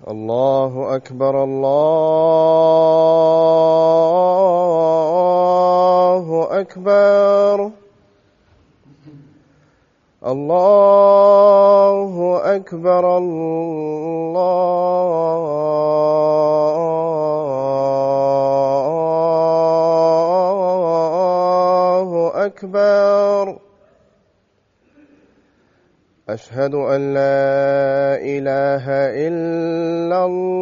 الله أكبر الله أكبر الله أكبر الله أكبر أشهد أن لا إله إلا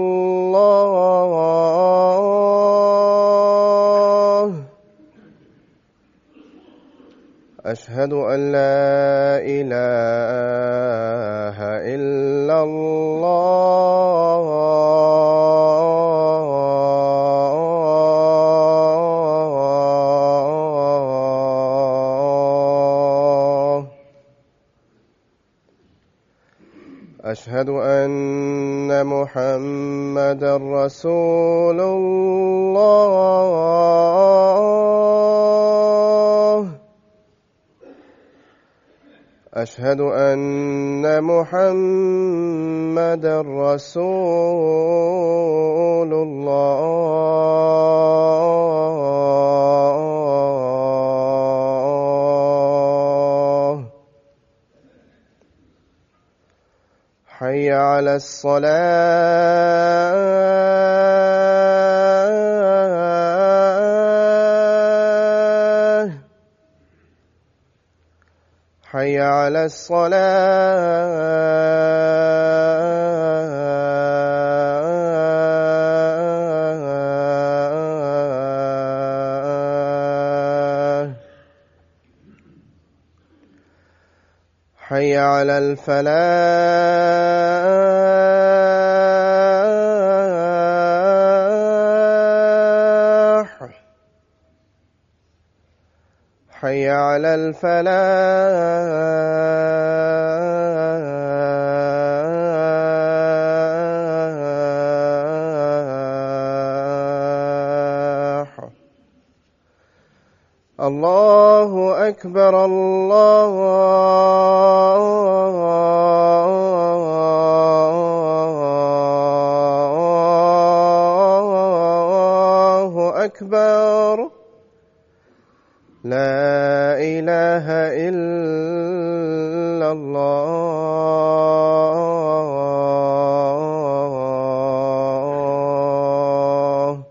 الله أشهد أن لا إله إلا الله أشهد أن محمد رسول الله أشهد أن محمد رسول الله حي على الصلاة حي على الصلاة حي على الفلاح حي على الفلاح الله أكبر الله أكبر لا إله إلا الله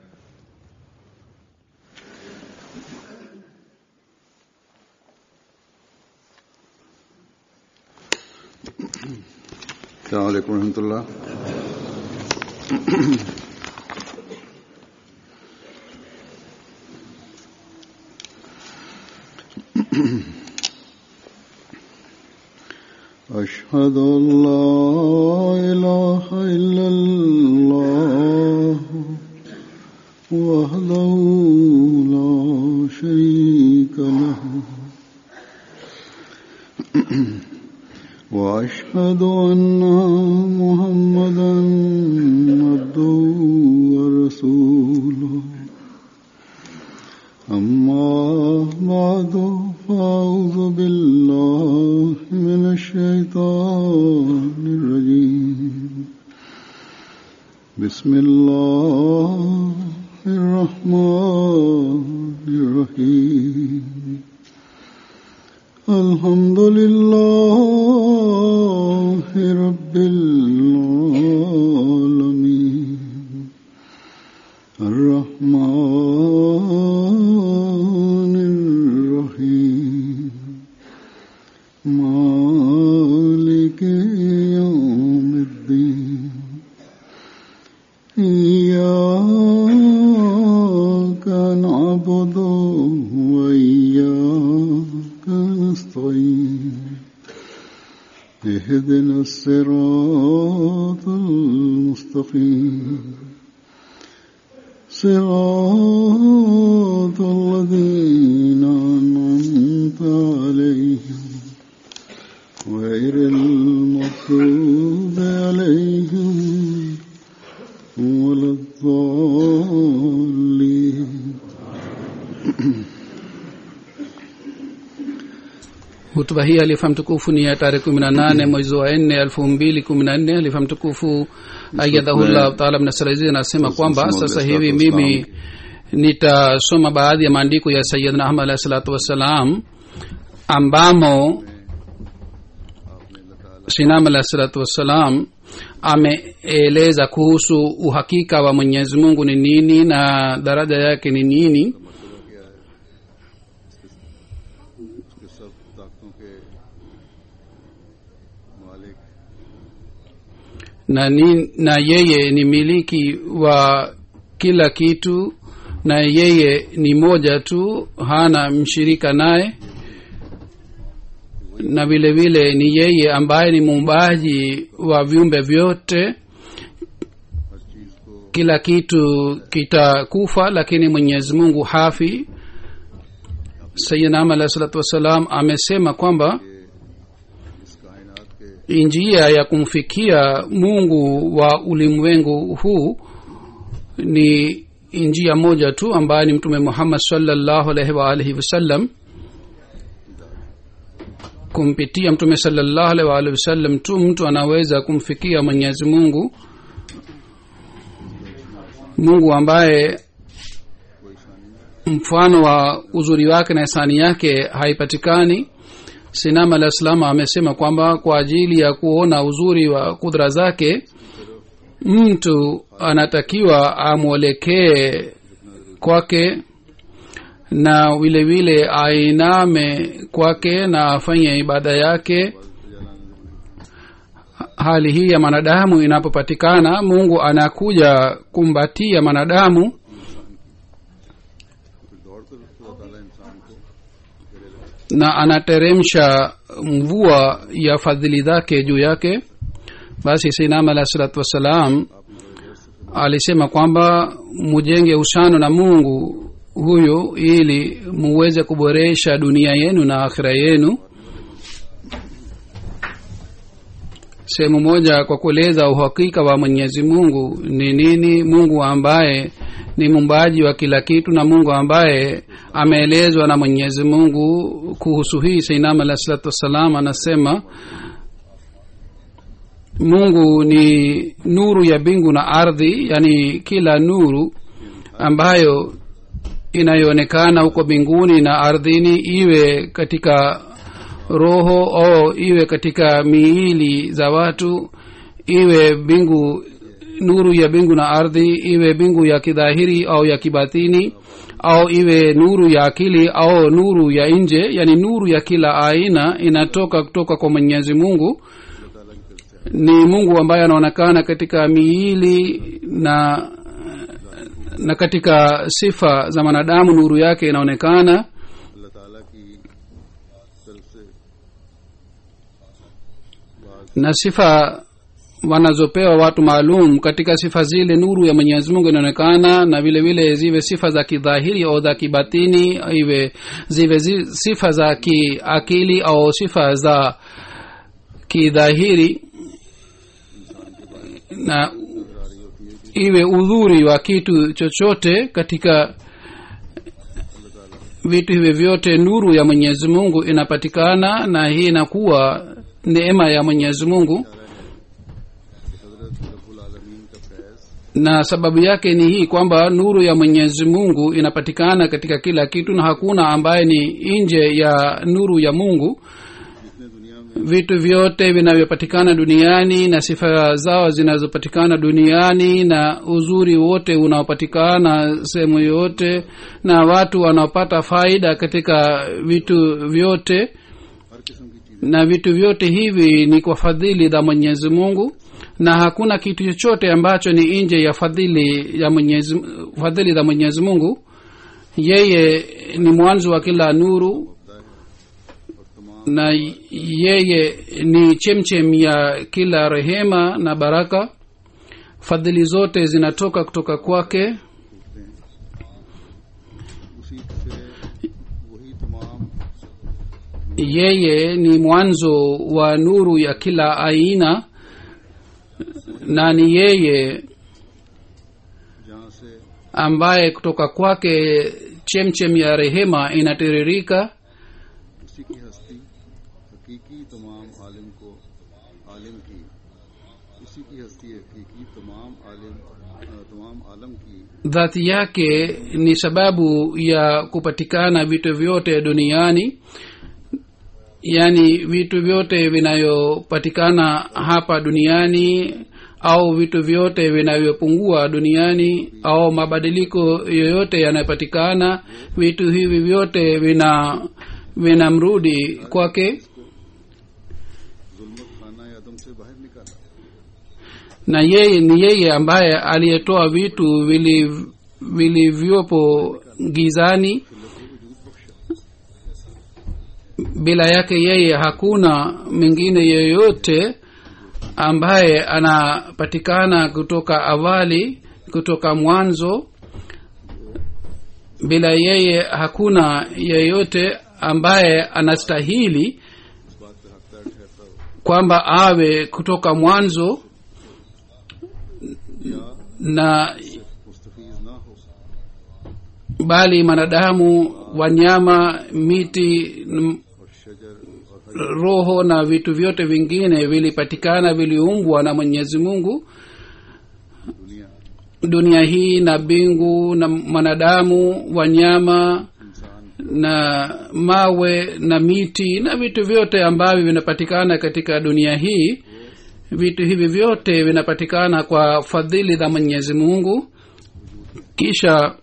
السلام عليكم ورحمة الله أشهد أن لا إله إلا الله وحده لا شريك له وأشهد أن محمدا عبده ورسوله أما بعد فأعوذ بالله من الشيطان الرجيم بسم الله الرحمن الرحيم الحمد لله رب العالمين الرحمن الرحيم مالك يوم الدين إياك نعبد وإياك نستعين اهدنا الصراط المستقيم صراط الذين أنعمت عليهم غير المغضوب عليهم ولا الضالين hutuba hii halifa mtukufu ni ya tarehe kumi na nane mwezi wa nne elfu mbili kumi na nne halifa mtukufu ayadhahullah taala mnasalazi anasema kwamba sasa hivi mimi nitasoma baadhi ya maandiko ya sayidna ahmad alahi salatu wassalam ambamo sinam alahi salatu wassalam ameeleza kuhusu uhakika wa mwenyezi mungu ni nini na daraja yake ni nini उसके सब ताकतों के मालिक na, ni, na yeye ni miliki wa kila kitu na yeye ni moja tu hana mshirika naye na vile vile ni yeye ambaye ni muumbaji wa viumbe vyote हर चीज को kila kitu kitakufa lakini mwenyezi mungu hafi sayidnam alahi salatu wassalam amesema kwamba इस कायनात के njia ya kumfikia mungu wa ulimwengu huu ni njia moja tu ambaye ni mtume muhammad salllahu alaihi waalihi wasallam kumpitia mtume salllahu alaihi waalihi wasallam tu mtu anaweza kumfikia mwenyezi mungu mungu ambaye mfano wa uzuri wake na hisani yake haipatikani sinam alah salam amesema kwamba kwa ajili ya kuona uzuri wa kudra zake mtu anatakiwa amwelekee kwake na vile vile ainame kwake na afanye ibada yake hali hii ya mwanadamu inapopatikana mungu anakuja kumbatia mwanadamu फिर दौड़ कर खुदा ताला इंसान को na anateremsha mvua ya fadhili zake juu yake basi sinam alah salatu wassalam alisema kwamba mujenge uhusiano na mungu huyu ili muweze kuboresha dunia yenu na akhira yenu sehemu moja kwa kueleza uhakika wa mwenyezi mungu ni nini mungu ambaye ni mumbaji wa kila kitu na mungu ambaye ameelezwa na mwenyezi mungu kuhusu hii sainam alah salatu wassalam anasema mungu ni nuru ya mbingu na ardhi yani kila nuru ambayo inayoonekana huko mbinguni na ardhini iwe katika roho au iwe katika miili za watu iwe mbingu nuru ya mbingu na ardhi iwe mbingu ya kidhahiri au ya kibatini au iwe nuru ya akili au nuru ya nje yani nuru ya kila aina inatoka kutoka kwa mwenyezi mungu ni mungu ambaye anaonekana katika miili na na katika sifa za mwanadamu nuru yake inaonekana अल्लाह ताला की तरफ से na sifa wanazopewa watu maalum katika sifa zile nuru ya mwenyezi mungu inaonekana na vile vile ziwe sifa za kidhahiri au za kibatini iwe ziwe zi, sifa za kiakili au sifa za kidhahiri na iwe udhuri wa kitu chochote katika vitu hivi vyote nuru ya mwenyezi mungu inapatikana na hii inakuwa neema ya mwenyezi mungu हजरत रब्बुल आलमीन का Faiz na sababu yake ni hii kwamba nuru ya mwenyezi mungu inapatikana katika kila kitu na hakuna ambaye ni nje ya nuru ya mungu जितने दुनिया में vitu vyote vinavyopatikana duniani na sifa zao zinazopatikana duniani na uzuri wote unaopatikana sehemu yote na watu wanaopata faida katika vitu vyote हर किस्म की चीजें na vitu vyote hivi ni kwa fadhili za mwenyezi mungu na hakuna kitu chochote ambacho ni nje ya fadhili ya mwenyezi fadhili za mwenyezi mungu yeye ni mwanzo wa kila nuru और तमाम na yeye ni chemchem ya kila rehema na baraka fadhili zote zinatoka kutoka kwake उसी से वही तमाम yeye ni mwanzo wa nuru ya kila aina na ni yeye जहाँ से ambaye kutoka kwake chemchem ya rehema inatiririka उसी की हस्ती हकीकी तमाम आलिम को आलिम की उसी की हस्ती हकीकी तमाम आलिम अ, तमाम आलम की dhati yake ni sababu ya kupatikana vitu vyote duniani yaani vitu vyote vinavyopatikana hapa duniani au vitu vyote vinavyopungua duniani au mabadiliko yoyote yanayopatikana vitu hivi vyote vina vinamrudi kwake जुल्मत खाना आदम से बाहर निकाला na yeye ni yeye ambaye aliyetoa vitu vili- vilivyopo gizani bila yake yeye hakuna mwingine yeyote ambaye anapatikana kutoka awali kutoka mwanzo bila yeye hakuna yeyote ambaye anastahili इस बात पर हकदार ठहरता हो kwamba awe kutoka mwanzo या na मुस्तफीज ना हो bali wanadamu wanyama miti n- और शजर और हरी roho na vitu vyote vingine vilipatikana viliumbwa na mwenyezi mungu दुनिया dunia hii na mbingu na mwanadamu wanyama इंसान na mawe na miti na vitu vyote ambavyo vinapatikana katika dunia hii vitu hivi vyote vinapatikana kwa fadhili za mwenyezi mungu kisha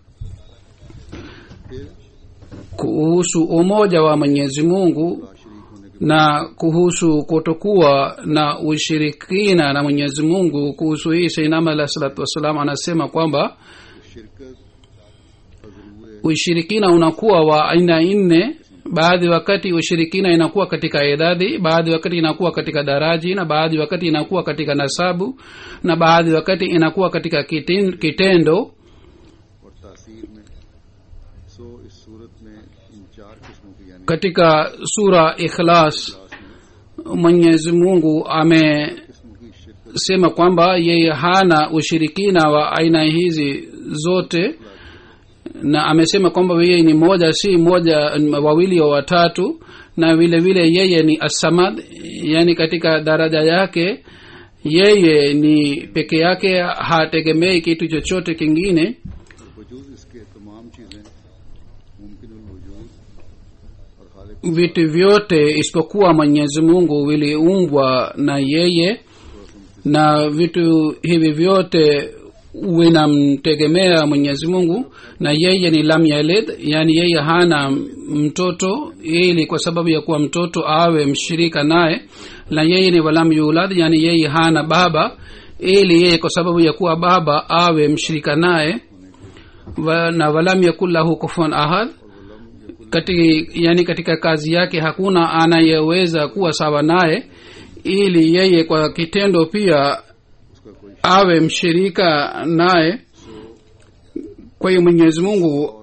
फिर kuhusu umoja wa mwenyezi mungu शरीक होने के na kuhusu kutokuwa na ushirikina na mwenyezi mungu kuhusu hii seinama alah salatu wassalam anasema kwamba बाद शिरकत अजरूर ushirikina unakuwa wa aina nne baadhi wakati ushirikina inakuwa katika idadi baadhi wakati inakuwa katika daraji na baadhi wakati inakuwa katika nasabu na baadhi wakati inakuwa katika kiten- kitendo और तासीर में सो इस सूरत में इन चार किस्मों की यानी katika sura ikhlas क्लास में mwenyezi mungu amesema किस्मों की शिरकत kwamba yeye hana ushirikina wa aina hizi zote na amesema kwamba yeye ni moja si moja wawili wa watatu na vile vile yeye ni asamad yani katika daraja yake yeye ni peke yake hategemei kitu chochote kingine और वजूद इसके तमाम चीजें मुमकिन वजूद और खालिक vitu vyote isipokuwa mwenyezi mungu viliumbwa na yeye na vitu hivi vyote vinamtegemea mwenyezi mungu na yeye ni lam yalid yani yeye hana mtoto ili kwa sababu ya kuwa mtoto awe mshirika naye na yeye ni walam yulad yani yeye hana baba ili yeye kwa sababu ya kuwa baba awe mshirika naye wa, na walam yakun lahu kufuan ahad kati, yani katika kazi yake hakuna anayeweza kuwa sawa naye ili yeye kwa kitendo pia उसका कोई awe mshirika naye kwa hiyo mwenyezi mungu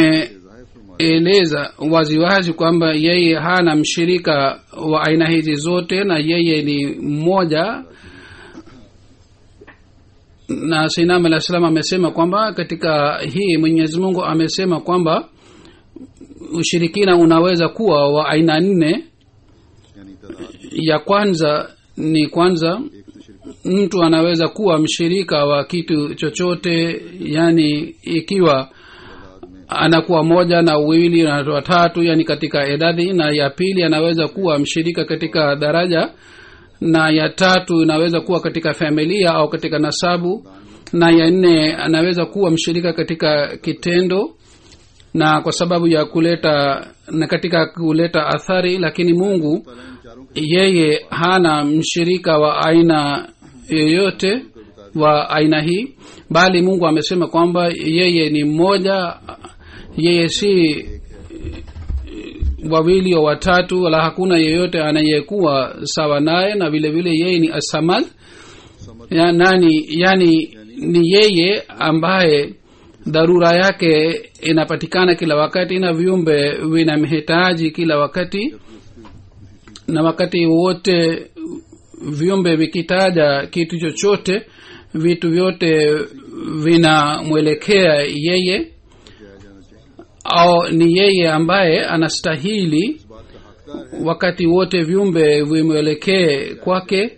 ameeleza जाहिर फरमा waziwazi kwamba yeye hana mshirika wa aina hizi zote na yeye ni mmoja na sinam alah salam amesema kwamba katika hii mwenyezi mungu amesema kwamba ushirikina unaweza kuwa wa aina nne यानी तादाद ya kwanza ni kwanza एक तो शिरकत mtu anaweza kuwa mshirika wa kitu chochote yani ikiwa तादाद में anakuwa moja na uwili na watatu yani katika idadi na ya pili anaweza kuwa mshirika katika daraja na ya tatu inaweza kuwa katika familia au katika nasabu na ya nne anaweza kuwa mshirika katika kitendo na kwa sababu ya kuleta na katika kuleta athari lakini mungu ताला इन चारों के yeye hana mshirika wa aina yoyote wa aina hii bali mungu amesema kwamba yeye ni mmoja yeye si wawili wa watatu wala hakuna yeyote anayekuwa sawa naye na vile vile yeye ni asamad समझ ya, nani yani ni yeye ambaye dharura yake inapatikana kila wakati na viumbe vinamhitaji kila wakati na wakati wote viumbe vikitaja kitu chochote vitu vyote vinamwelekea yeye किया जाना चाहिए au ni yeye ambaye anastahili इस बात का हकदार wakati wote viumbe vimwelekee kwake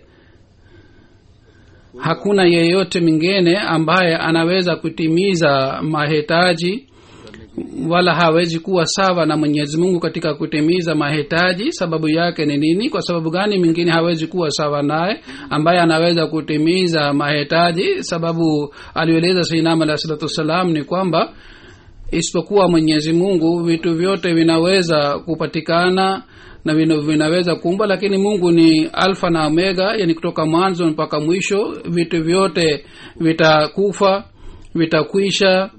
hakuna yeyote mwingine ambaye anaweza kutimiza mahitaji wala hawezi kuwa sawa na mwenyezi mungu katika kutimiza mahitaji sababu yake ni nini kwa sababu gani mwingine hawezi kuwa sawa naye ambaye anaweza kutimiza mahitaji sababu alieleza sainam alahi salatu wassalam ni kwamba isipokuwa mwenyezi mungu vitu vyote vinaweza kupatikana na vina- vinaweza kuumba lakini mungu ni alfa na omega yani kutoka mwanzo mpaka mwisho vitu vyote vitakufa vitakwisha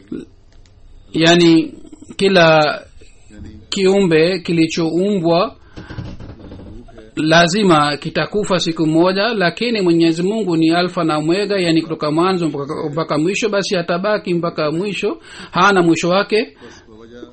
yani kila kiumbe kilichoumbwa lazima kitakufa siku moja lakini mwenyezi mungu ni alfa na omega yani kutoka mwanzo mpaka, mpaka mwisho basi atabaki mpaka mwisho hana mwisho wake बस वजह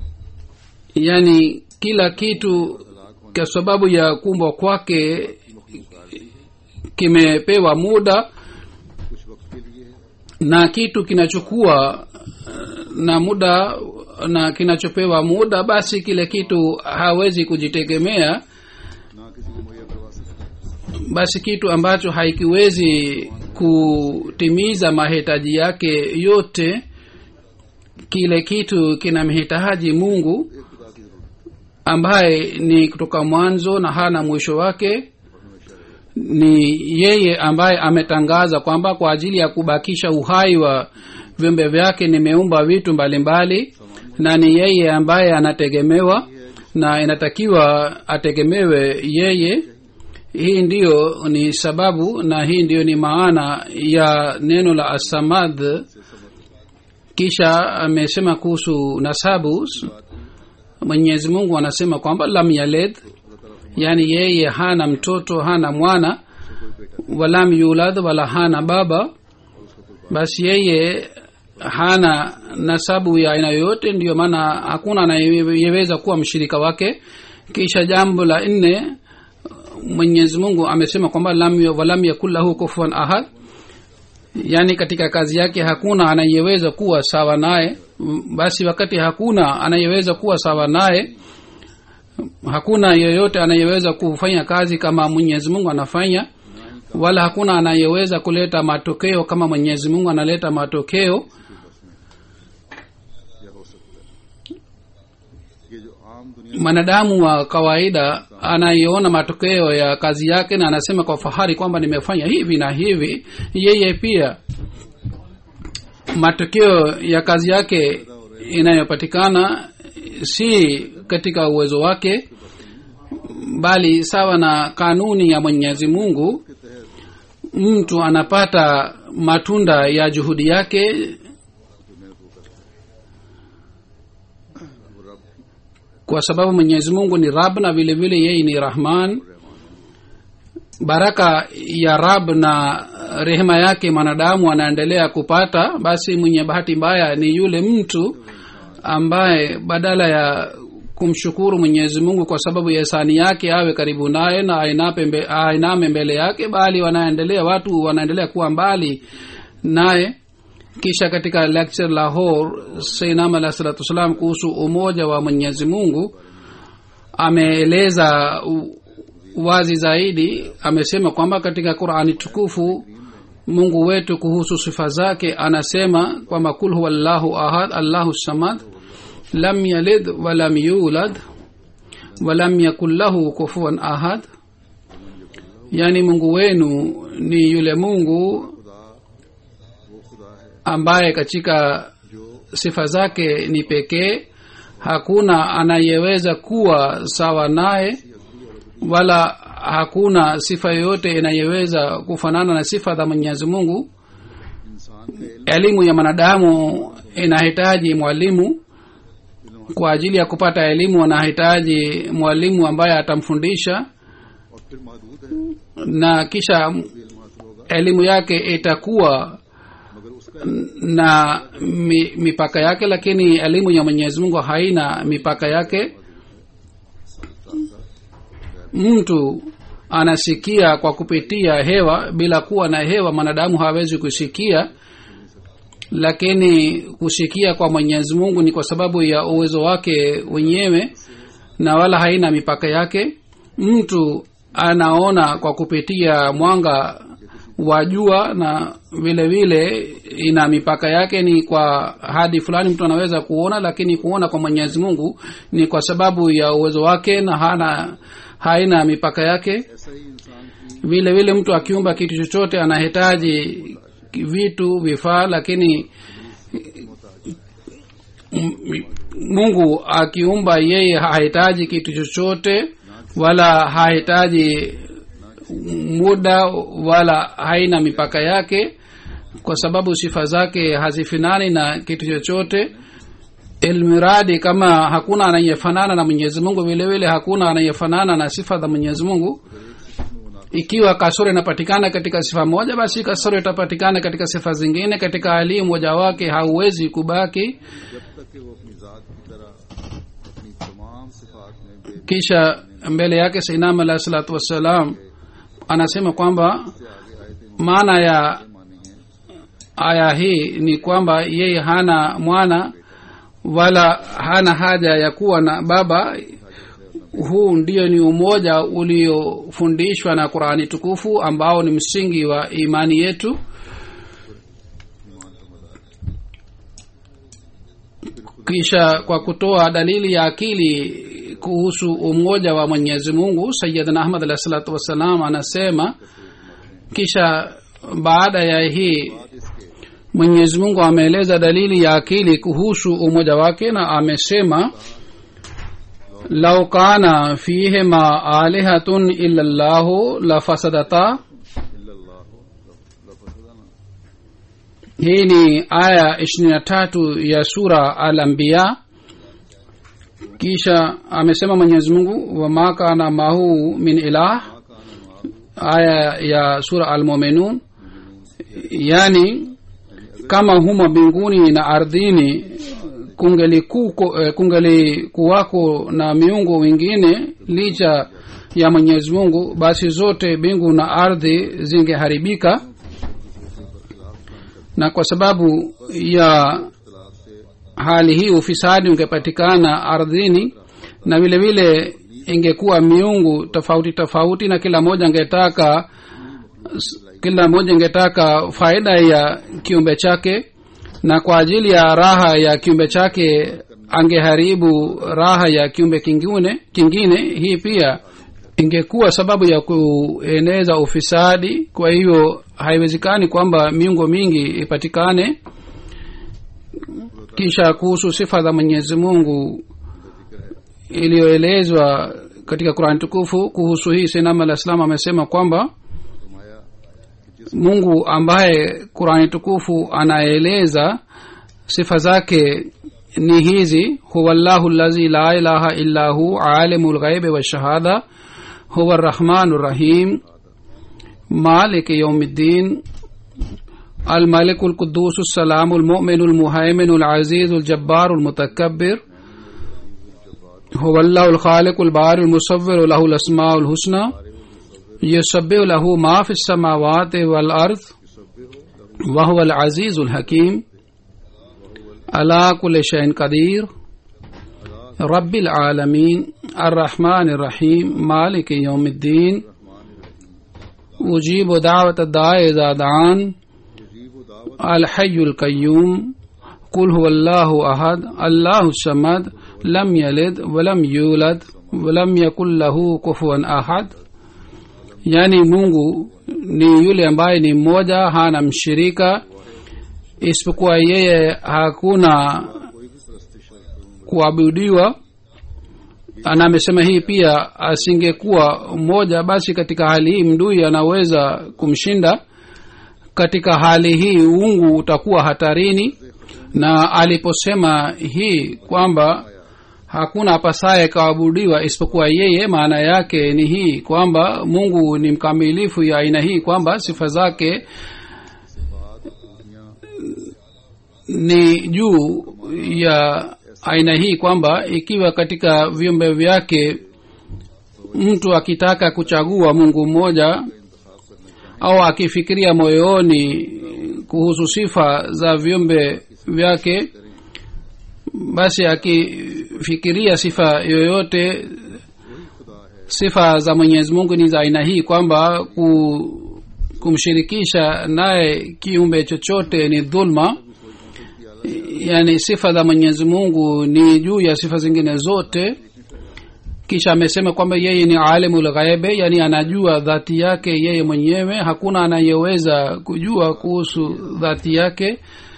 yani kila kitu kwa sababu ya kumbwa kwake kimepewa muda कुछ वक्त के लिए है na kitu kinachukua eh, na muda na kinachopewa muda basi kile kitu hawezi kujitegemea ना किसी को मुहैया करवा सकते basi kitu ambacho haikiwezi kutimiza mahitaji yake yote kile kitu kinamhitaji mungu एक खुदा की जरूरत ambaye ni kutoka mwanzo na hana mwisho wake ni yeye ambaye ametangaza kwamba kwa ajili ya kubakisha uhai wa viumbe vyake nimeumba vitu mbalimbali na ni yeye ambaye anategemewa na inatakiwa ategemewe yeye hii ndiyo ni sababu na hii ndiyo ni maana ya neno la asamad kisha amesema kuhusu nasabu mwenyezi mungu anasema kwamba lam yaled yaani yeye hana mtoto hana mwana walam yulad wala hana baba basi yeye hana nasabu ya aina yoyote ndiyo maana hakuna anayeweza kuwa mshirika wake kisha jambo la nne mwenyezi mungu amesema kwamba lam yu- walam yakun lahu kufuan ahad yaani katika kazi yake hakuna anayeweza kuwa sawa naye M- basi wakati hakuna anayeweza kuwa sawa naye hakuna yeyote anayeweza kufanya kazi kama mwenyezi mungu anafanya wala hakuna anayeweza kuleta matokeo kama mwenyezi mungu analeta matokeo या हो सकता है ये जो आम दुनिया mwanadamu wa kawaida anayeona matokeo ya kazi yake na anasema kwa fahari kwamba nimefanya hivi na hivi yeye pia matokeo ya kazi yake inayopatikana si katika uwezo wake bali sawa na kanuni ya mwenyezi mungu के तहत mtu anapata matunda ya juhudi yake जो मेहनत वो करता है वो रब kwa sababu mwenyezi mungu ni rab na vile vile yeye ni rahman baraka ya rab na rehema yake mwanadamu anaendelea kupata basi mwenye bahati mbaya ni yule mtu ambaye badala ya kumshukuru mwenyezi mungu kwa sababu ya hisani yake awe karibu naye na ainape mbe- ainame mbele yake bali wanaendelea watu wanaendelea kuwa mbali naye kisha katika lecture lahore sainam alah salatu wassalam kuhusu umoja wa mwenyezi mungu ameeleza u- wazi zaidi amesema kwamba katika qurani tukufu mungu wetu kuhusu sifa zake anasema kwamba kul huwa llahu ahad allahu samad lam yalid walam yulad walam yakun lahu kufuan ahad yaani mungu wenu ni yule mungu खुदा वो खुदा है ambaye katika जो sifa zake ni pekee hakuna anayeweza kuwa sawa naye wala hakuna sifa yoyote inayeweza kufanana na sifa za mwenyezi mungu इंसान के elimu ya mwanadamu inahitaji mwalimu kwa ajili ya kupata elimu anahitaji mwalimu ambaye atamfundisha और फिर महदूद है na kisha इल्म हासिल होगा elimu yake itakuwa मगर उसका na mi, mipaka yake lakini elimu ya mwenyezi mungu haina mipaka yake mtu anasikia kwa kupitia hewa bila kuwa na hewa mwanadamu hawezi kusikia lakini kusikia kwa mwenyezi mungu ni kwa sababu ya uwezo wake wenyewe na wala haina mipaka yake mtu anaona kwa kupitia mwanga wa jua na vile vile ina mipaka yake ni kwa hadi fulani mtu anaweza kuona lakini kuona kwa mwenyezi mungu ni kwa sababu ya uwezo wake na hana haina mipaka yake ऐसा ही इंसान की vile vile mtu akiumba kitu chochote anahitaji vitu vifaa lakini m- mungu akiumba yeye hahitaji kitu chochote wala hahitaji muda wala haina mipaka yake kwa sababu sifa zake hazifinani na kitu chochote ilmiradi kama hakuna anayefanana na mwenyezi mungu vile vile hakuna anayefanana na sifa za mwenyezi mungu ikiwa kasoro inapatikana katika sifa moja basi kasoro itapatikana katika sifa zingine katika hali moja wake hauwezi kubaki जब तक कि वो अपनी जात की तरह अपनी तमाम सिफात में बे kisha mbele yake sainam alahi salatu wassalam anasema kwamba से आगे आए थे maana ya मानी है aya hii ni kwamba yeye hana mwana wala hana haja ya kuwa na baba huu ndio ni umoja uliofundishwa na qurani tukufu ambao ni msingi wa imani yetu kisha kwa kutoa dalili ya akili kuhusu umoja wa mwenyezi mungu sayidna ahmad alahi salatu wassalam anasema kisha baada ya hii mwenyezi mungu ameeleza dalili ya akili kuhusu umoja wake na amesema lau kana fihima alihatun illa llahu lafasadata hii ni aya ishirini na tatu ya sura al anbiya kisha amesema mwenyezi mungu wama kana mahu min ilah aya ya sura al muminun yani kama humo mbinguni na ardhini kungelikuko eh, kungelikuwako na miungu wengine licha ya mwenyezi mungu basi zote mbingu na ardhi zingeharibika na kwa sababu ya hali hii ufisadi ungepatikana ardhini na vile vile ingekuwa miungu tofauti tofauti na kila moja angetaka kila mmoja ingetaka faida ya kiumbe chake na kwa ajili ya raha ya kiumbe chake angeharibu raha ya kiumbe kingine kingine hii pia ingekuwa sababu ya kueneza ufisadi kwa hiyo haiwezekani kwamba miungo mingi ipatikane kisha kuhusu sifa za mwenyezi mungu iliyoelezwa katika qurani tukufu kuhusu hii sinam alah salam amesema kwamba mungu ambaye qurani tukufu anaeleza sifa zake ni hizi huwa llahu llazi la ilaha illa hu alimu lghaibi washahada huwa rrahmanu rrahim مالك يوم الدين الملك القدوس السلام المؤمن المهيمن العزيز الجبار المتكبر هو الله الخالق البارئ المصور له الأسماء الحسنى يسبح له ما في السماوات والأرض وهو العزيز الحكيم على كل شيء قدير رب العالمين الرحمن الرحيم مالك يوم الدين أجيب دعوة الداعي إذا دعان الحي القيوم قل هو الله أحد الله الصمد لم يلد ولم يولد ولم يكن له كفوا أحد yaani mungu ni yule ambaye ni mmoja hana mshirika isipokuwa yeye hakuna kuabudiwa na amesema hii pia asingekuwa mmoja basi katika hali hii mdui anaweza kumshinda katika hali hii uungu utakuwa hatarini na aliposema hii kwamba hakuna apasaye kaabudiwa isipokuwa yeye maana yake ni hii kwamba mungu ni mkamilifu ya aina hii kwamba sifa zake ni juu ya aina hii kwamba ikiwa katika viumbe vyake mtu akitaka kuchagua mungu mmoja au akifikiria moyoni kuhusu sifa za viumbe vyake basi akifikiria sifa yoyote वही खुदा है sifa za mwenyezi mungu ni za aina hii kwamba ku, kumshirikisha naye kiumbe chochote ni dhulma yaani sifa za mwenyezi mungu ni juu ya sifa zingine zote kisha amesema kwamba yeye ni alimul ghaibe yani anajua dhati yake yeye mwenyewe hakuna anayeweza kujua kuhusu dhati yake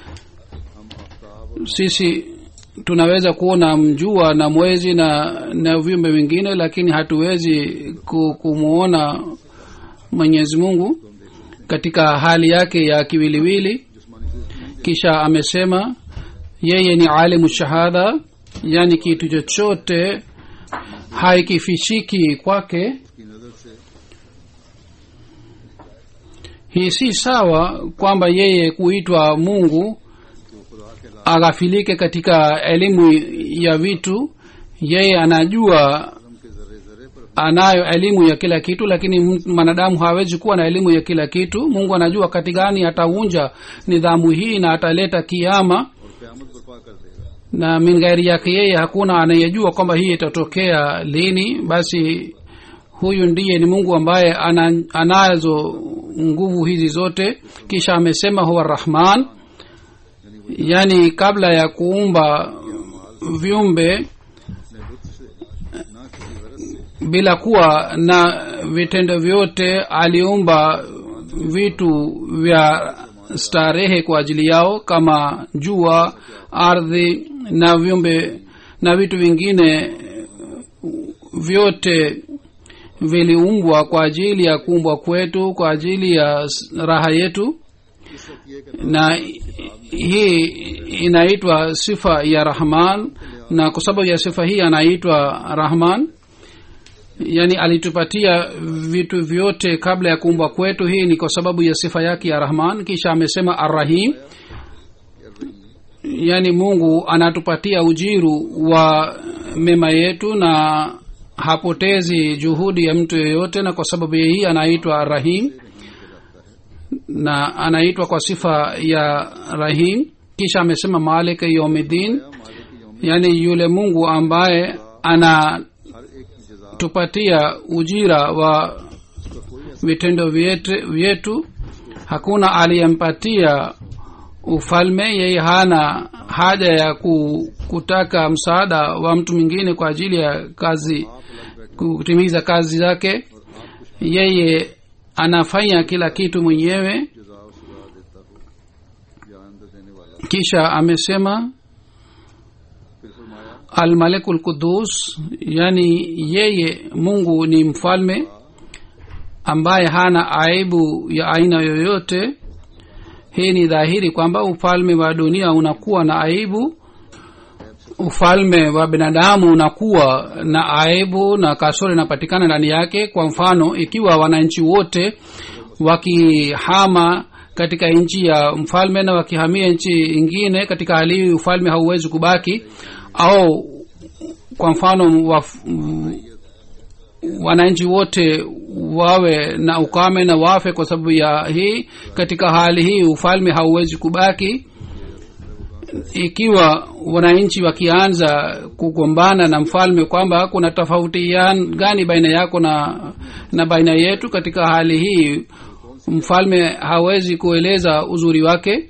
sisi tunaweza kuona mjua na mwezi na na viumbe vingine lakini hatuwezi ku- kumwona mwenyezi mungu katika hali yake ya kiwiliwili kisha amesema yeye ni alimu shahada yani kitu chochote haikifishiki kwake की नजर से hii si sawa kwamba yeye kuitwa mungu aghafilike katika elimu ya vitu yeye anajua के जर्रे जर्रे पर anayo elimu ya kila kitu lakini m- mwanadamu hawezi kuwa na elimu ya kila kitu mungu anajua wakati gani ataunja nidhamu hii na ataleta kiama और क्यामत बर्पा कर देगा na min ghairi yake yeye hakuna anayejua kwamba hii itatokea lini basi huyu ndiye ni mungu ambaye ana, anazo nguvu hizi zote kisha amesema huwa rahman yaani kabla ya kuumba viumbe अपने लुत्फ से ना किसी गरज से bila kuwa na vitendo vyote aliumba vitu vya starehe kwa ajili yao kama jua ardhi na viumbe na vitu vingine vyote viliumbwa kwa ajili ya kuumbwa kwetu kwa ajili ya s- raha yetu na hii inaitwa sifa ya rahman na kwa sababu ya sifa hii anaitwa rahman yani alitupatia vitu vyote kabla ya kuumbwa kwetu hii ni kwa sababu ya sifa yake ya rahman kisha amesema arrahim yani mungu anatupatia ujiru wa mema yetu na hapotezi juhudi ya mtu yeyote na kwa sababu ya hii anaitwa rahim na anaitwa kwa sifa ya rahim kisha amesema malik yomidin yani yule mungu ambaye ana हर एक की जजा tupatia ujira wa vitendo vyetu, vyetu hakuna aliyempatia ufalme yeye hana haja ya ku, kutaka msaada wa mtu mwingine kwa ajili ya kazi kutimiza kazi zake yeye anafanya kila kitu mwenyewe जजा और सजा देता हो जान दे देने वाला kisha amesema फिर फरमाया almalikul qudus yani yeye mungu ni mfalme ambaye hana aibu ya aina yoyote hii ni dhahiri kwamba ufalme wa dunia unakuwa na aibu ufalme wa binadamu unakuwa na aibu na kasoro inapatikana ndani yake kwa mfano ikiwa wananchi wote wakihama katika nchi ya mfalme na wakihamia nchi ingine katika hali hii ufalme hauwezi kubaki au kwa mfano wa, wananchi wote wawe na ukame na wafe kwa sababu ya hii katika hali hii ufalme hauwezi kubaki ikiwa wananchi wakianza kugombana na mfalme kwamba kuna tofauti ya- gani baina yako na na baina yetu katika hali hii mfalme hawezi kueleza uzuri wake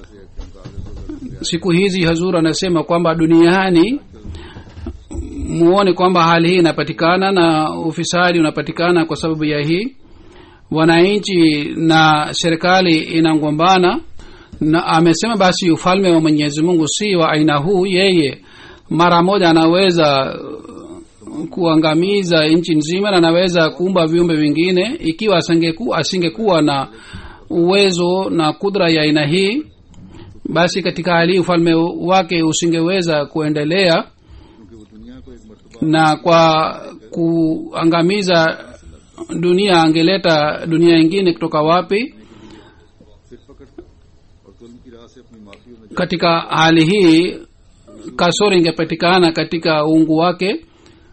siku hizi hazur anasema kwamba duniani muone kwamba hali hii inapatikana na ufisadi unapatikana kwa sababu ya hii wananchi na serikali inagombana na amesema basi ufalme wa mwenyezi mungu si wa aina huu yeye mara moja anaweza uh, kuangamiza nchi nzima na anaweza kuumba viumbe vingine ikiwa asingeku, asingekuwa na uwezo na kudra ya aina hii basi katika hali hii ufalme wake usingeweza kuendelea क्योंकि वो दुनिया को एक मरतबा na kwa kuangamiza dunia angeleta dunia ingine kutoka wapi फिर पकड़ और जुल्म की राह से अपनी माफी में katika hali hii kasoro ingepatikana katika uungu wake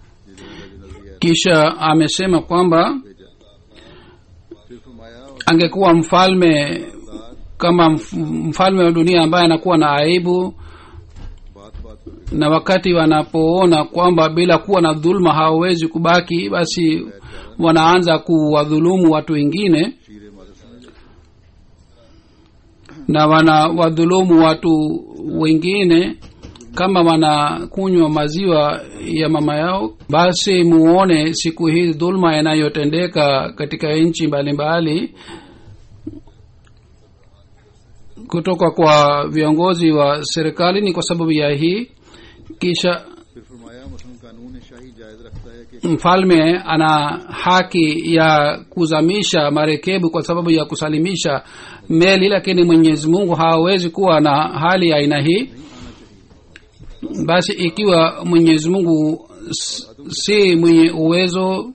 kisha amesema kwamba फिर फरमाया और angekuwa mfalme kama mf- mfalme wa dunia ambaye anakuwa na aibu बात बात पर na wakati wanapoona kwamba bila kuwa na dhuluma hawawezi kubaki basi wanaanza kuwadhulumu watu wengine शीरे मादर समझ लेते na wanawadhulumu watu wengine kama wanakunywa maziwa ya mama yao basi muone siku hizi dhulma inayotendeka katika nchi mbalimbali kutoka kwa viongozi wa serikali ni kwa sababu ya hii kisha फिर फरमाया मसलन कानून शाही जायज रखता है कि mfalme ana haki ya kuzamisha marekebu kwa sababu ya kusalimisha meli lakini mwenyezi mungu hawezi kuwa na hali ya aina hii basi ikiwa mwenyezi mungu s- si mwenye uwezo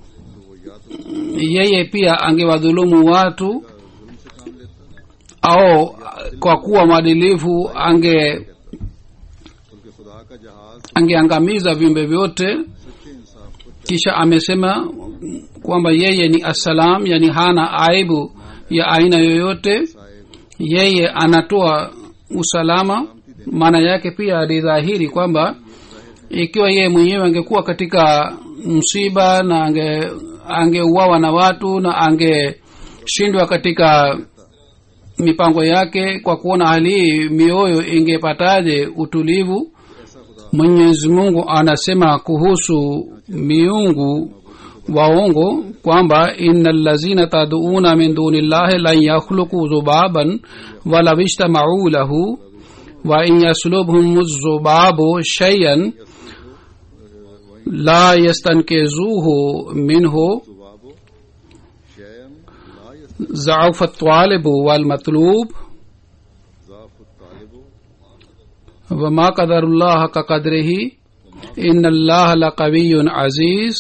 yeye pia angewadhulumu watu जुल्म से काम लेता au kwa kuwa mwadilifu ange बल्कि खुदा का जहाज angeangamiza viumbe vyote सच्चे इंसाफ को kisha amesema kwamba yeye ni assalam yani hana aibu ya aina yoyote Saheb yeye anatoa usalama maana yake pia alidhahiri kwamba ikiwa yeye mwenyewe angekuwa katika msiba na ange angeuawa na watu na angeshindwa katika mipango yake kwa kuona hali hii mioyo ingepataje utulivu mwenyezi mungu anasema kuhusu miungu waongo kwamba ina lazina taduuna min duni llahi lan yakhluqu zubaban walau ijtamau lahu wa in yaslubhum zubabu shay'an la yastankizuhu minhu जुबाबो शैन ला ضعف الطالب والمطلوب यजाफ तालिबो وما قدر الله كقدره إن الله لقوي عزيز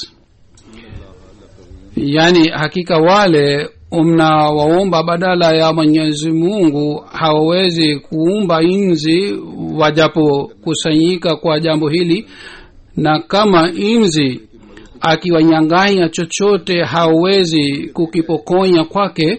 yani hakika wale mnawaomba badala ya mwenyezi mungu hawawezi kuumba inzi wajapokusanyika kwa jambo hili na kama inzi akiwanyanganya chochote hawezi kukipokonya kwake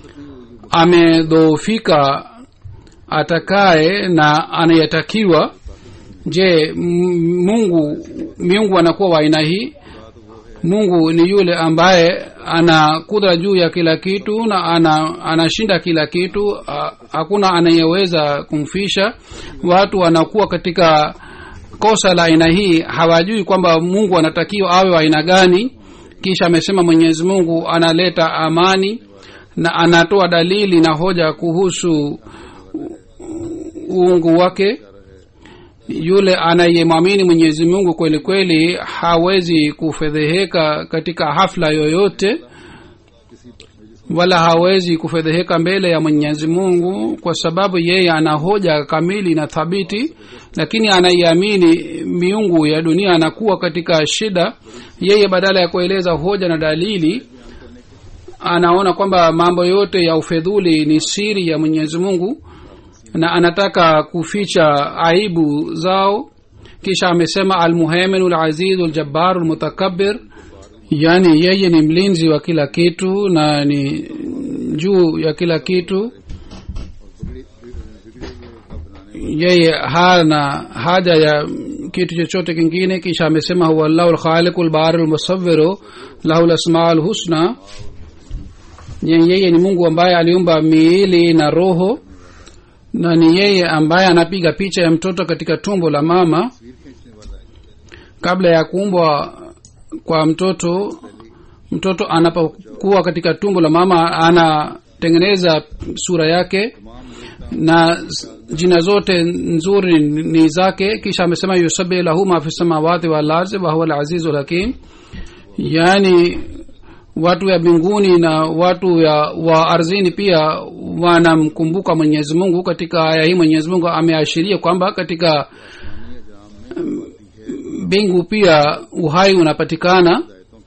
amedhoofika atakaye na anayetakiwa je m- mungu miungu anakuwa wa aina hii mungu ni yule ambaye ana kudra juu ya kila kitu na ana anashinda kila kitu a, hakuna anayeweza kumfisha watu wanakuwa katika kosa la aina hii hawajui kwamba mungu anatakiwa awe wa aina gani kisha amesema mwenyezi mungu analeta amani na anatoa dalili na hoja kuhusu uungu wake yule anayemwamini mwenyezi mungu kweli kweli hawezi kufedheheka katika hafla yoyote wala hawezi kufedheheka mbele ya mwenyezi mungu kwa sababu yeye ana hoja kamili na thabiti lakini anaiamini miungu ya dunia anakuwa katika shida yeye badala ya kueleza hoja na dalili anaona kwamba mambo yote ya ufedhuli ni siri ya mwenyezi mungu na anataka kuficha aibu zao kisha amesema almuheminu lazizu ljabaru lmutakabir yaani yeye ni mlinzi wa kila kitu na ni juu ya kila kitu yeye hana haja ya kitu chochote kingine kisha amesema huwa llahu lkhaliqu lbaru lmusawiru lahu lasmaa lhusna Ye- yeye ni mungu ambaye aliumba miili na roho na ni yeye ambaye anapiga picha ya mtoto katika tumbo la mama kabla ya kuumbwa kwa mtoto mtoto anapokuwa katika tumbo la mama anatengeneza sura yake na s- jina zote nzuri ni zake kisha amesema yusabi lahu ma fi samawati walarzi wahuwa alazizu lhakim yaani watu ya mbinguni na watu ya wa ardhini pia wanamkumbuka mwenyezi mungu katika aya hii mwenyezi mungu ameashiria kwamba katika mm, mbingu pia uhai unapatikana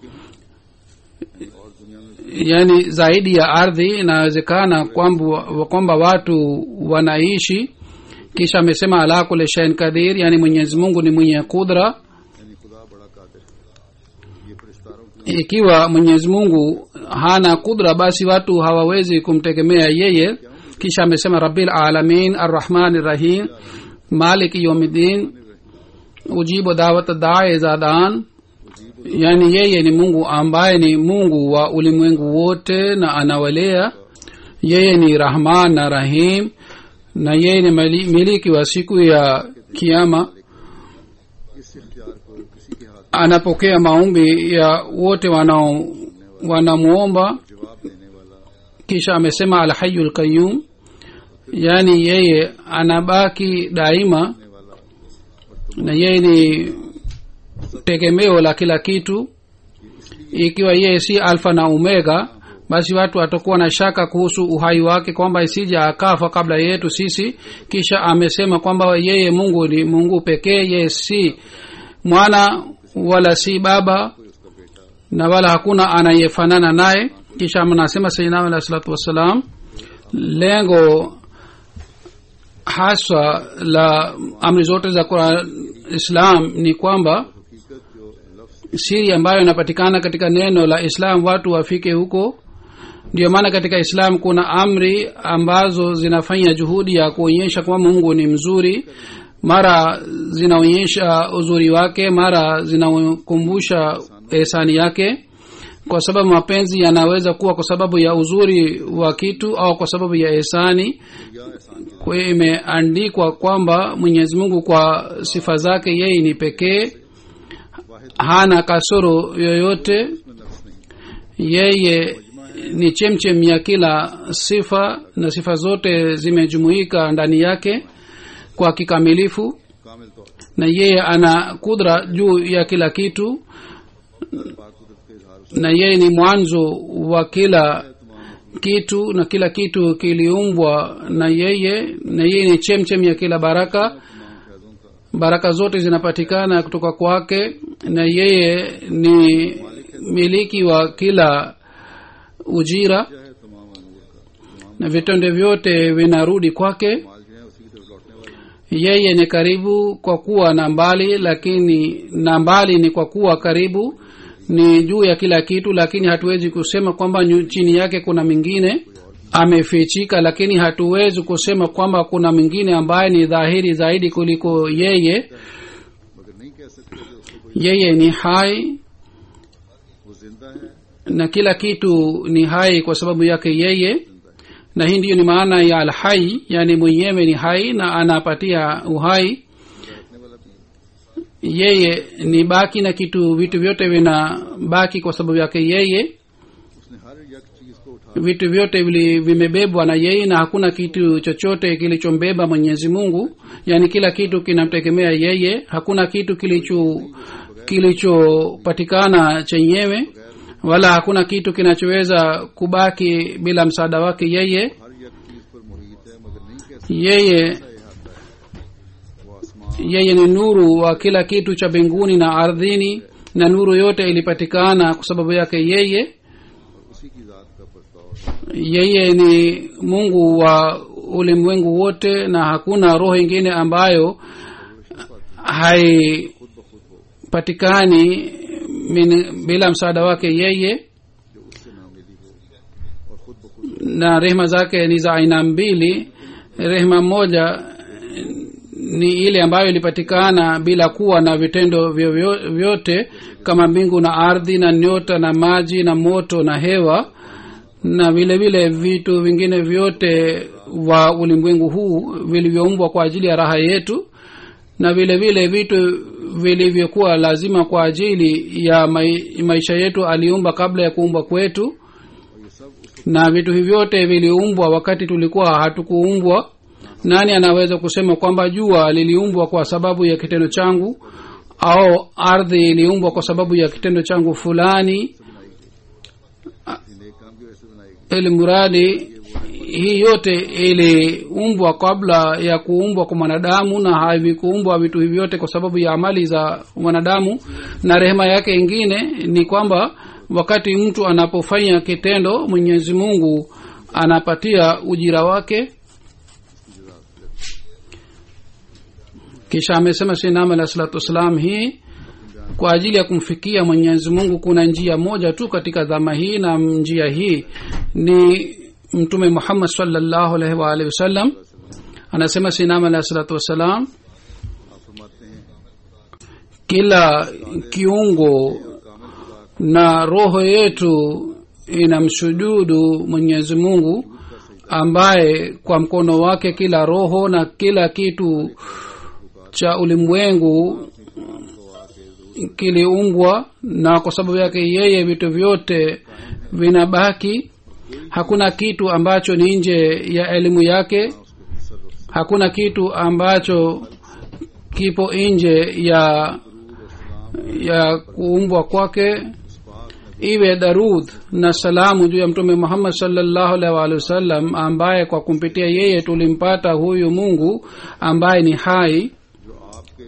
yaani zaidi ya ardhi inawezekana kwamba kwamba watu wanaishi kisha amesema ala kule shain kadir yaani mwenyezi mungu ni mwenye kudra यानी खुदा बड़ा कादिर है ये फरिश्तारों की ikiwa mwenyezi mungu hana kudra basi watu hawawezi kumtegemea yeye kisha amesema rabil alamin arrahmani rahim maliki yomidin ujibu dawat dae zadan yaani yeye ni mungu ambaye ni mungu wa ulimwengu wote na anawalea yeye ni rahman na rahim na yeye ni mali- miliki wa siku ya kiama इस इख्तियार को किसी के हाथ anapokea maombi ya wote wanao wanamuomba जवाब देने वाला kisha amesema alhayu lqayum yaani yeye anabaki daima देने वाला na yeye ni tegemeo la kila kitu ikiwa yeye si alfa na omega basi watu watakuwa na shaka kuhusu uhai wake kwamba isija akafa kabla yetu sisi kisha amesema kwamba yeye mungu ni mungu pekee yeye si mwana wala si baba na wala hakuna anayefanana naye kisha anasema sayyidina alah salatu wassalam lengo haswa la amri zote za Quran, islam ni kwamba हकीकत जो लफ्ज siri ambayo inapatikana katika neno la islam watu wafike huko ndio maana katika islam kuna amri ambazo zinafanya juhudi ya kuonyesha kwamba mungu ni mzuri mara zinaonyesha uzuri wake mara zinakumbusha ehsani yake kwa sababu mapenzi yanaweza kuwa kwa sababu ya uzuri wa kitu au kwa sababu ya ehsani या एहसान के kwa hiyo imeandikwa kwamba mwenyezi mungu kwa sifa zake yeye ni pekee वाहिद hana kasoro yoyote में नफ्स नहीं yeye ni chemchem ya kila sifa na sifa zote zimejumuika ndani yake kwa kikamilifu कामिल तौर पर na yeye ana kudra juu ya kila kitu पाक कुदरत के इजहार na yeye ni mwanzo wa kila तमाम kitu na kila kitu kiliumbwa na yeye na yeye ni chemchem ya kila baraka तमाम फैजों का baraka zote zinapatikana kutoka kwake na yeye ni miliki wa kila ujira क्या है तमाम अमूर का तमाम na vitendo vyote vinarudi kwake माल जो है उसी की तरफ लौटने वाले हैं। yeye ni karibu kwa kuwa na mbali lakini na mbali ni kwa kuwa karibu ni juu ya kila kitu lakini hatuwezi kusema kwamba nyu- chini yake kuna mingine amefichika lakini hatuwezi kusema kwamba kuna mwingine ambaye ni dhahiri zaidi kuliko yeye मगर नहीं कह सकते कि उसको कोई yeye ni hai वो जिंदा है na kila kitu ni hai kwa sababu yake yeye na hii ndiyo ni maana ya alhai yani mwenyewe ni hai na anapatia uhai रखने वाला भी है। yeye ni baki na kitu vitu vyote vina baki kwa sababu yake yeye उसने हर एक चीज को उठा vitu vyote vili- vimebebwa na yeye na hakuna kitu chochote kilichombeba mwenyezi mungu yaani kila kitu kinamtegemea yeye hakuna kitu kilicho kilichopatikana chenyewe wala hakuna kitu kinachoweza kubaki bila msaada wake yeye हर एक चीज पर मुहित है मगर नहीं कह सकते yeye ऐसा अहाता है वो आसमान yeye ni nuru wa kila kitu cha mbinguni na ardhini na nuru yote ilipatikana kwa sababu yake yeye और उसी की जात का बर्ताव yeye ni mungu wa ulimwengu wote na hakuna roho ingine ambayo haipatikani min- bila msaada wake yeye जो उससे ना मिली हो और खुद ब खुद na rehema zake ni za aina mbili rehema moja ni ile ambayo ilipatikana bila kuwa na vitendo vyovyo- vyote kama mbingu na ardhi na nyota na maji na moto na hewa na vile vile vitu vingine vyote wa ulimwengu huu vilivyoumbwa kwa ajili ya raha yetu na vile vile vitu vilivyokuwa lazima kwa ajili ya mai, maisha yetu aliumba kabla ya kuumbwa kwetu और ये सब उसके na vitu hivi vyote viliumbwa wakati tulikuwa hatukuumbwa nani anaweza kusema kwamba jua liliumbwa kwa sababu ya kitendo changu au ardhi iliumbwa kwa sababu ya kitendo changu fulani नेक काम की वजह से बनाई गई ili mradi hii yote iliumbwa kabla ya kuumbwa kwa mwanadamu na havikuumbwa vitu hivi vyote kwa sababu ya amali za mwanadamu na rehema yake ingine ni kwamba wakati mtu anapofanya kitendo mwenyezi mungu anapatia ujira wake kisha amesema sinam alah salatu wassalam hii kwa ajili ya kumfikia mwenyezi mungu kuna njia moja tu katika dhama hii na njia hii ni mtume muhammad salllahu alaihi waalihi wasallam anasema sinam alah salatu wassalam आप फरमाते हैं kila kiungo na roho yetu inamshujudu mwenyezi mungu ambaye kwa mkono wake kila roho na kila kitu cha ulimwengu kiliumbwa na kwa sababu yake yeye vitu vyote vinabaki hakuna kitu ambacho ni nje ya elimu yake hakuna kitu ambacho kipo nje ya ya kuumbwa kwake iwe darudh na salamu juu ya mtume muhammad salllahu alaihi waalihi wasallam ambaye kwa kumpitia yeye tulimpata huyu mungu ambaye ni hai जो आपके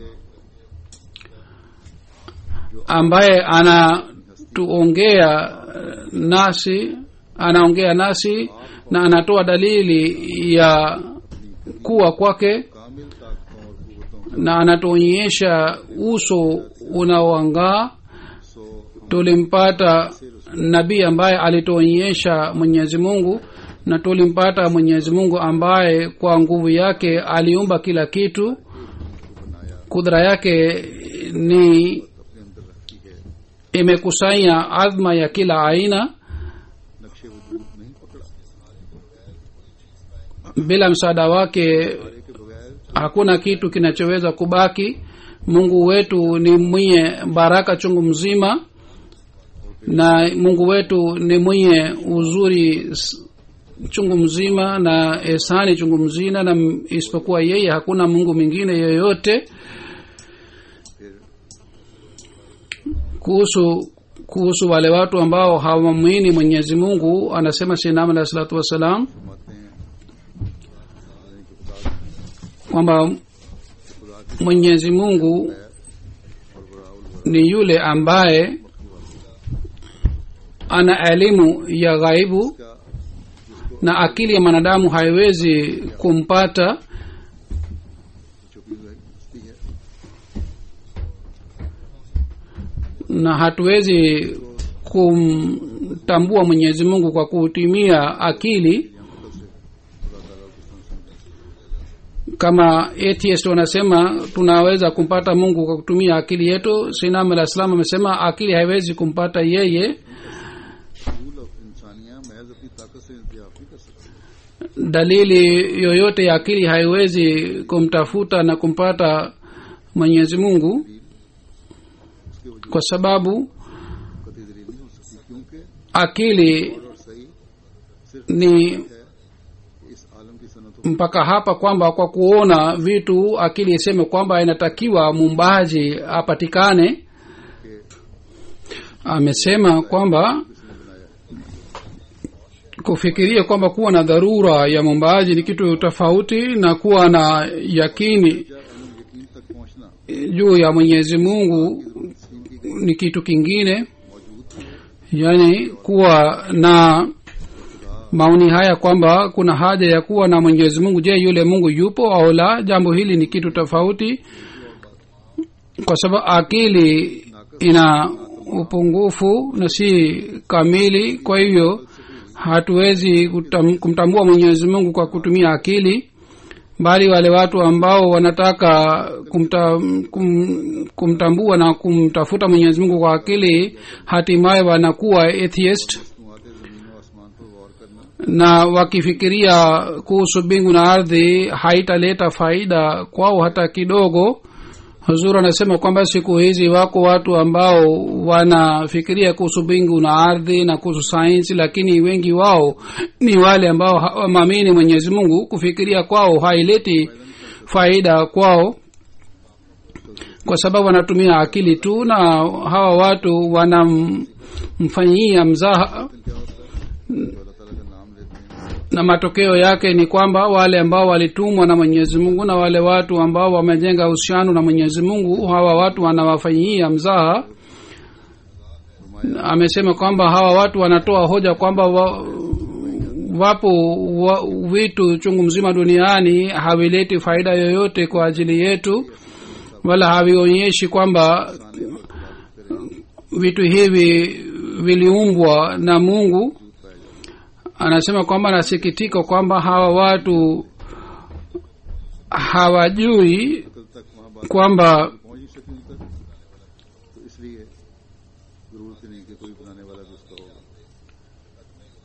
ambaye anatuongea nasi anaongea nasi na anatoa dalili ya kuwa kwake कामिल ताकतों और कुवतों na anatuonyesha uso unaoangaa सो tulimpata nabii ambaye alituonyesha mwenyezi mungu na tulimpata mwenyezi mungu ambaye kwa nguvu yake aliumba kila kitu kudra yake ni अपने अंदर रखी है imekusanya adhma ya kila aina नक्शे वजूद नहीं पकड़ा bila msaada wake सारे के बगैर hakuna kitu kinachoweza kubaki mungu wetu ni mwenye baraka chungu mzima na mungu wetu ni mwenye uzuri s- chungu mzima na esani chungu mzima na m- isipokuwa yeye hakuna mungu mwingine yoyote kuhusu kuhusu wale watu ambao hawamwini mwenyezi mungu anasema sinam alahi salatu wassalam फरमाते हैं यानी कि खुदा kwamba mwenyezi mungu और बराउल ni yule ambaye ana elimu ya ghaibu का na akili ya mwanadamu haiwezi kumpata छुपी हुई हस्ती है na hatuwezi kumtambua mwenyezi mungu kwa kutumia akili kama atheist wanasema tunaweza kumpata mungu kwa kutumia akili yetu sinam alah salam amesema akili haiwezi kumpata yeye full of इंसानियां महज अपनी ताकत से इंतजाम नहीं कर सकती dalili yoyote ya akili haiwezi kumtafuta na kumpata mwenyezi mungu उसके वजूद kwa sababu कतई दलील नहीं हो सकती क्योंकि akili और सही सिर्फ ni है इस आलम की सनतों mpaka hapa kwamba kwa kuona vitu akili iseme kwamba inatakiwa mumbaji apatikane amesema kwamba kufikiria kwamba kuwa na dharura ya mumbaaji ni kitu tofauti na kuwa na yakini यकीन तक पहुंचना juu ya mwenyezi mungu ni kitu kingine yaani kuwa na maoni haya kwamba kuna haja ya kuwa na mwenyezi mungu je yule mungu yupo au la jambo hili ni kitu tofauti kwa sababu akili ina upungufu na si kamili kwa hivyo hatuwezi kutam, kumtambua mwenyezi mungu kwa kutumia akili bali wale watu ambao wanataka kumta, kum, kumtambua na kumtafuta mwenyezi mungu kwa akili hatimaye wanakuwa atheist आते जमीन और आसमान पर गौर करना na wakifikiria kuhusu mbingu na ardhi haitaleta faida kwao hata kidogo huzur anasema kwamba siku hizi wako watu ambao wanafikiria kuhusu mbingu na ardhi na kuhusu sayansi lakini wengi wao ni wale ambao hawamwamini mwenyezi mungu kufikiria kwao haileti faida kwao kwa sababu wanatumia akili tu na hawa watu wanamfanyia mzaha na matokeo yake ni kwamba wale ambao walitumwa na mwenyezi mungu na wale watu ambao wamejenga uhusiano na mwenyezi mungu hawa watu wanawafanyia mzaha amesema kwamba hawa watu wanatoa hoja kwamba wa, wapo wa, vitu chungu mzima duniani havileti faida yoyote kwa ajili yetu wala havionyeshi kwamba vitu hivi viliumbwa na mungu anasema kwamba anasikitika kwamba hawa watu hawajui kwamba पहुंच ही सके उन तक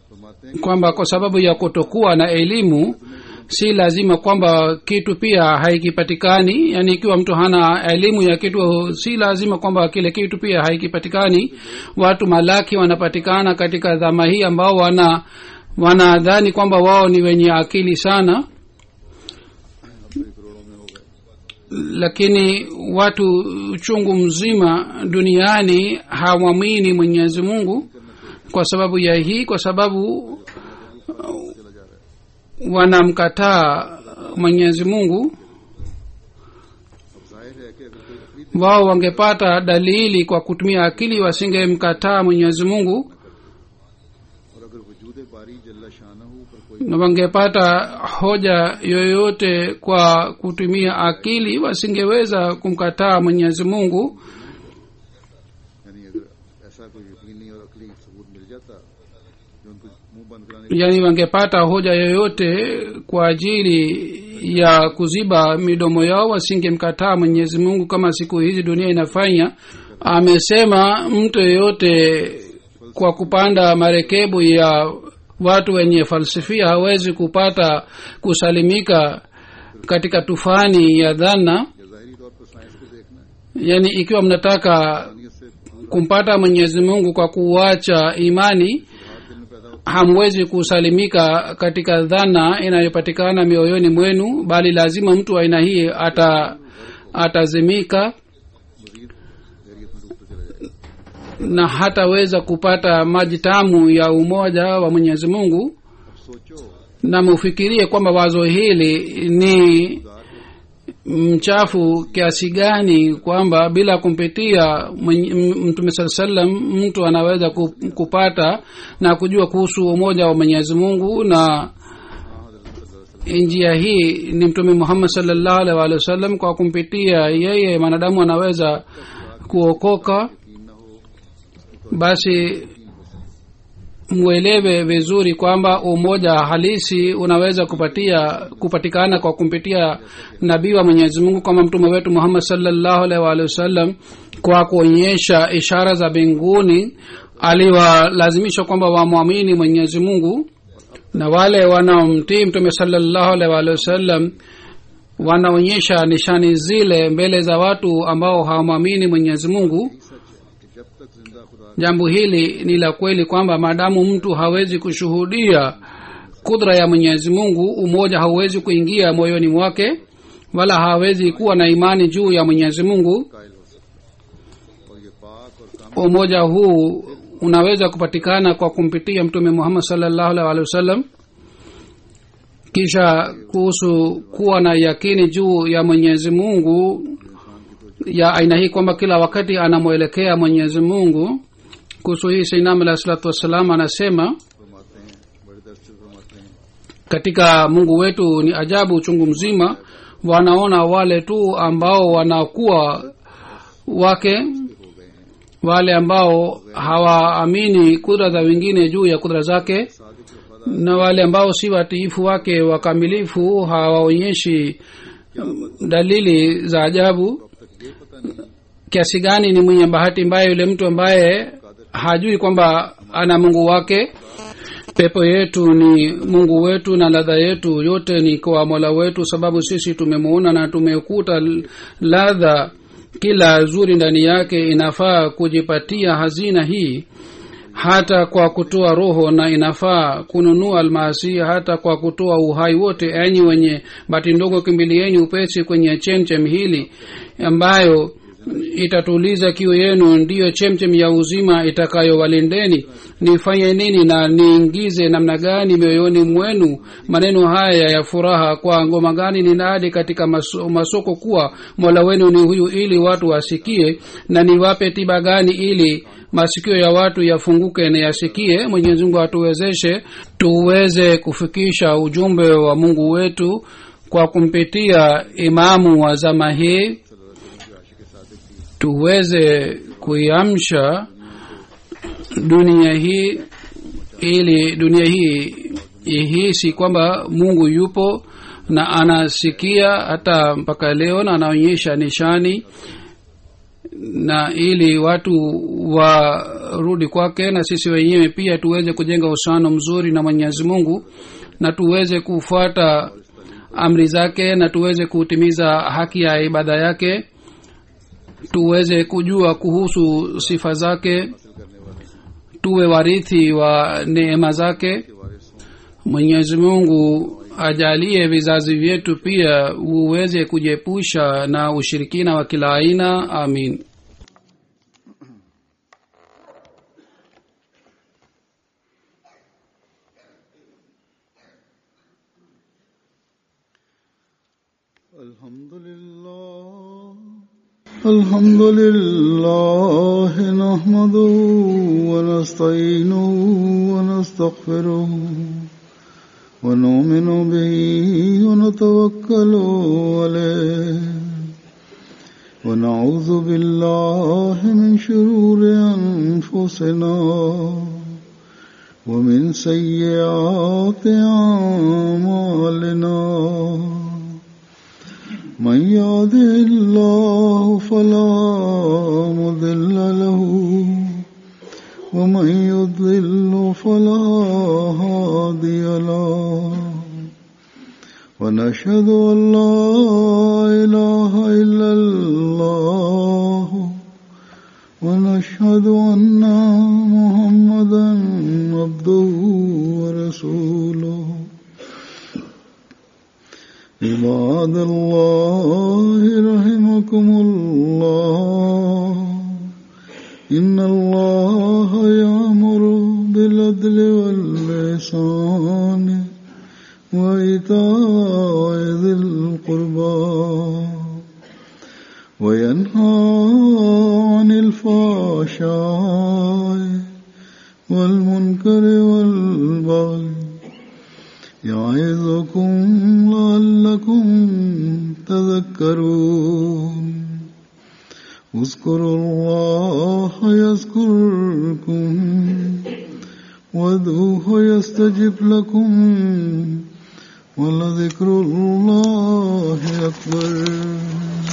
फरमाते हैं kwamba kwa sababu ya kutokuwa na elimu si lazima kwamba kitu pia haikipatikani yaani ikiwa mtu hana elimu ya kitu si lazima kwamba kile kitu pia haikipatikani watu malaki wanapatikana katika dhama hii ambao wana wanadhani kwamba wao ni wenye akili sana अपने करोड़ों में हो गए lakini watu chungu mzima duniani hawamwini mwenyezi mungu kwa sababu ya hii kwa sababu चला जा रहा है wanamkataa mwenyezi mungu अब जाहिर है कि अगर कोई अकली wao wangepata dalili kwa kutumia akili wasingemkataa mwenyezi mungu और अगर वजूद बारी जल्ला शाना पर कोई na wangepata hoja yoyote kwa kutumia akili wasingeweza kumkataa mwenyezi mungu यानी अगर ऐसा कोई यकीनी और अकली सबूत मिल जाता जो उनको मुंह बंद कराने yaani wangepata hoja yoyote kwa ajili ya kuziba midomo yao wasingemkataa mwenyezi mungu kama siku hizi dunia inafanya amesema mtu yeyote kwa kupanda marekebu ya watu wenye falsifia hawezi kupata kusalimika katika tufani ya dhana या जाहिरी तौर पर साइंस को देखना है yaani ikiwa mnataka दुनिया से हर kumpata mwenyezi mungu kwa kuacha imani दिल में पैदा होता hamwezi kusalimika katika dhana inayopatikana mioyoni mwenu bali lazima mtu wa aina hii ata atazimika मजीद गैरियत में डूबता चला जाएगा na hataweza kupata maji tamu ya umoja wa mwenyezi mungu अब सोचो na mufikirie kwamba wazo hili ni गुजार को mchafu kiasi gani kwamba bila kumpitia mwenye- m- mtume saa salam mtu anaweza ku- kupata na kujua kuhusu umoja wa mwenyezi mungu na njia hii ni mtume muhammad salllahu alaihi waalihi wasallam kwa kumpitia yeye mwanadamu anaweza kuokoka यकीन न हो basi mwelewe vizuri kwamba umoja halisi unaweza kupatia kupatikana kwa kumpitia nabii wa mwenyezi mungu kama mtume wetu muhammad salllahu alaihi waalihi wasallam kwa kuonyesha ishara za mbinguni aliwalazimisha kwamba wamwamini mwenyezi mungu na wale wanaomtii mtume salllahu alaihi waalihi wasallam wanaonyesha nishani zile mbele za watu ambao hawamwamini mwenyezi mungu कि जब तक जिंदा खुदा jambo hili ni la kweli kwamba maadamu mtu hawezi kushuhudia kudra ya mwenyezi mungu umoja hauwezi kuingia moyoni mwake wala hawezi kuwa na imani juu ya mwenyezi mungu कायल हो सकता और ये पाक और काम umoja huu unaweza kupatikana kwa kumpitia mtume muhammad salllahu alaihi waalihi wasallam kisha kuhusu kuwa na yakini juu ya mwenyezi mungu ya aina hii kwamba kila wakati anamwelekea mwenyezi mungu kuhusu hii sainam alahi salatu wassalam anasema फरमाते हैं बड़े दर्द से फरमाते हैं katika mungu wetu ni ajabu uchungu mzima wanaona wale tu ambao wanakuwa wake wale ambao hawaamini kudra za wengine juu ya kudra zake Sadiq वफादार na wale ambao si watiifu wake wakamilifu hawaonyeshi dalili za ajabu अब तक ये पता नहीं kiasi gani ni mwenye bahati mbaya yule mtu ambaye hajui kwamba ana mungu wake pepo yetu ni mungu wetu na ladha yetu yote ni kwa mola wetu sababu sisi tumemuona na tumekuta l- ladha kila zuri ndani yake inafaa kujipatia hazina hii hata kwa kutoa roho na inafaa kununua almasi hata kwa kutoa uhai wote enyi wenye bati ndogo kimbilieni upesi kwenye chemchem hili ambayo itatuliza kiu yenu ndiyo chemchem ya uzima itakayowalindeni nifanye nini na niingize namna gani mioyoni mwenu maneno haya ya furaha kwa ngoma gani ninadi katika maso, masoko kuwa mola wenu ni huyu ili watu wasikie na niwape tiba gani ili masikio ya watu yafunguke na yasikie mwenyezi mungu atuwezeshe tuweze kufikisha ujumbe wa mungu wetu kwa kumpitia imamu wa zama hii tuweze kuiamsha dunia hii ili dunia hii ihisi kwamba mungu yupo na anasikia hata mpaka leo na anaonyesha nishani na ili watu warudi kwake na sisi wenyewe pia tuweze kujenga uhusiano mzuri na mwenyezi mungu na tuweze kufuata amri zake na tuweze kutimiza haki ya ibada yake tuweze kujua kuhusu sifa zake tuwe warithi wa neema zake mwenyezi mungu ajalie vizazi vyetu pia uweze kujiepusha na ushirikina wa kila aina amin الحمد لله الحمد لله نحمده ونستعينه ونستغفره ونؤمن به ونتوكل عليه ونعوذ بالله من شرور أنفسنا ومن سيئات أعمالنا من يهده الله فلا مضل له ومن يضلل فلا هادي له ونشهد أن لا إله إلا الله ونشهد أن محمدا عبده ورسوله عباد الله رحمكم الله إن الله يأمر بالعدل واللسان وإيتاء ذي القربى وينهى عن الفحشاء والمنكر والبغي يعظكم لعلكم تذكرون اذكروا الله يذكركم وادعوه يستجب لكم ولذكر الله أكبر